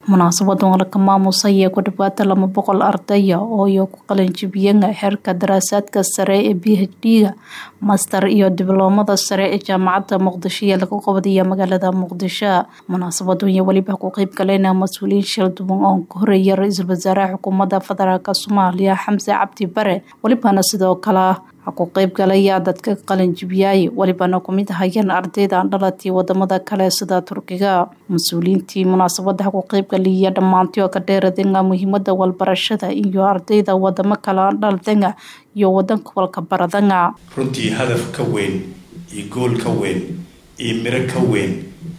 munaasabadan laka maamusaya ku dhawaada laba boqol ardaya oo iyo ku qalinjibiyeen xeerka daraasaadka sare ee b h d-ga master iyo dibloomada sare ee jaamacadda muqdisho ee lagu qabadaya magaalada muqdisho munaasabadan iyo weliba ku qeyb galeen mas-uuliyiin shil duwan oo ka horeeya ra-iisul wasaaraha xukuumadda federaalk soomaaliya xamse cabdi bare welibana sidoo kale ku qeyb galaya dadka qalinjibiyay welibana kumid ahayeen ardayda dhalatii wadamada kale sida turkiga mas-uuliyiintii munaasabada ku qeybgaliya dhammaantii oo ka dheeradenga muhiimada walbarashada iyo ardayda wadamo kale dhaldanga iyo wadanka walka baradanga runtii hadaf ka weyn iyo gool ka weyn iyo miro ka weyn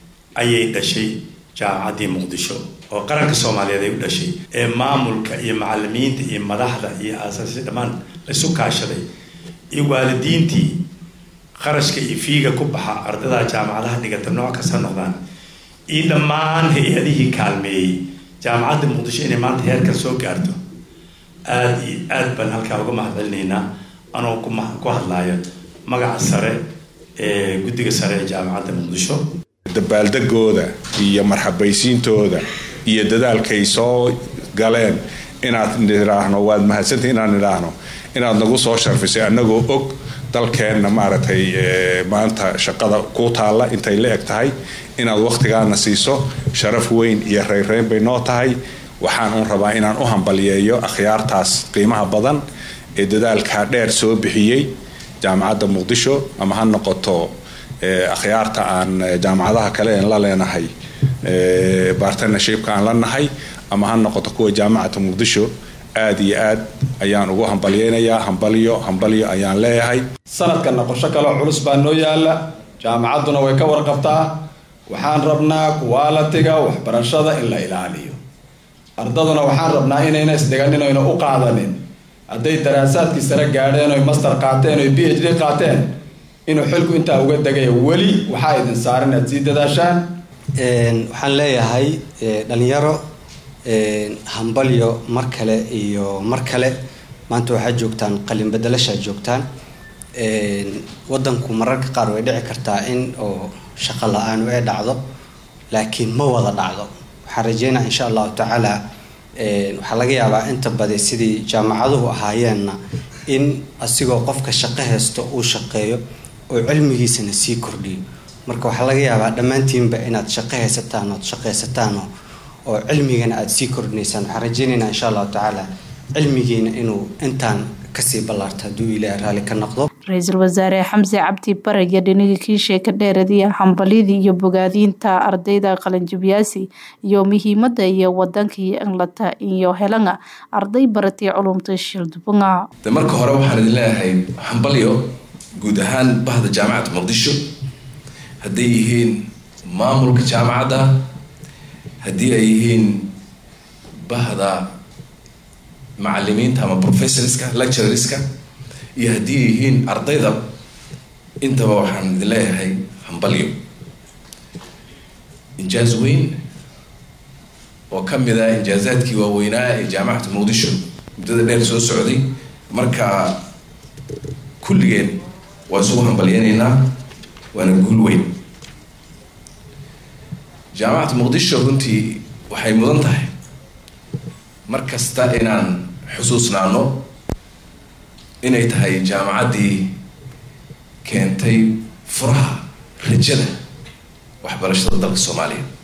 ayay dhashay jaamacaddii muqdisho oo qaranka soomaaliyeed ay u dhashay ee maamulka iyo macalimiinta iyo madaxda iyo aasaasi dhammaan laisu kaashaday iyo waalidiintii qarashka iyo fiiga ku baxa ardayda jaamacadaha dhigata nooc kasta noqdaan iyo dhammaan hay-adihii kaalmeeyey jaamacadda muqdisho inay maanta heerkan soo gaarto aada iyo aad baan halkaa uga mahad celinaynaa anoo kuma ku hadlaaya magaca sare ee guddiga sare ee jaamacadda muqdisho dabaaldegooda iyo marxabaysiintooda iyo dadaalkay soo galeen inaad nidhaahno waad mahadsantahi inaan nidhaahno inaad nagu soo sharfisay annagoo og dalkeenna maaragtay maanta shaqada ku taalla intay la eg tahay inaad wakhtigaana siiso sharaf weyn iyo reyrreyn bay noo tahay waxaan un rabaa inaan u hambaliyeeyo akhyaartaas qiimaha badan ee dadaalkaa dheer soo bixiyey jaamacadda muqdisho ama ha noqoto akhyaarta aan jaamacadaha kale en la leenahay bartnershipka aan la nahay ama ha noqoto kuwa jaamacata muqdisho aada iyo aad ayaan ugu hambalyeynayaa hambalyo hambalyo ayaan leeyahay sanadkanna qorsho kaleo culus baa noo yaala jaamacadduna way ka warqabtaa waxaan rabnaa kuwaalatiga waxbarashada in la ilaaliyo ardaduna waxaan rabnaa inayna isdhiganin oyna u qaadanin hadday daraasaadkii sare gaadheen oy master qaateen oy b h d qaateen inuu xilku intaa uga degaya weli waxaa idin saaran aad sii dadaashaan waxaan leeyahay dhalinyaro hambalyo mar kale iyo mar kale maanta waxaad joogtaan qalin bedelashaad joogtaan wadanku mararka qaar way dhici kartaa in oo shaqo la-aan ay dhacdo laakiin ma wada dhacdo waxaan rajeynaa insha allahu tacaala waxaa laga yaabaa inta badi sidii jaamacaduhu ahaayeenna in asigoo qofka shaqo haysto uu shaqeeyo oo cilmigiisana sii kordhiyo marka waxaa laga yaabaa dhammaantiinba inaad shaqo haysataan ood shaqaysataan oo cilmigana aada sii kordhinaysaan waxaan rajeynaynaa insha allahu tacaala cilmigiina inuu intaan kasii ballaarto hadduu ilaahay raalli ka noqdo ra-iisul wasaare xamse cabdi bare iyo dhinigii kiishe ka dheeradiya hambalyadii iyo bogaadiinta ardayda qalinjibiyaasi iyo muhiimada iyo wadankii englata iyo helanga arday baratay culumta shildubanga de marka hore waxaan idin leeyahay hambalyo guud ahaan bahda jaamacadda muqdisho hadday yihiin maamulka jaamacadda haddii ay yihiin bahda macalimiinta ama professorska lecturerska iyo haddii ay yihiin ardayda intaba waxaan idin leeyahay hambalyo injaaz weyn oo ka mid ah injaazaadkii waaweynaa ee jaamacata muqdisho muddada dheer soo socday marka kulligeen waan isugu hambalyeynaynaa waana guul weyn jaamacata muqdisho runtii waxay mudan tahay mar kasta inaan xusuusnaano inay tahay jaamacaddii keentay furaha rajada waxbarashada dalka soomaaliya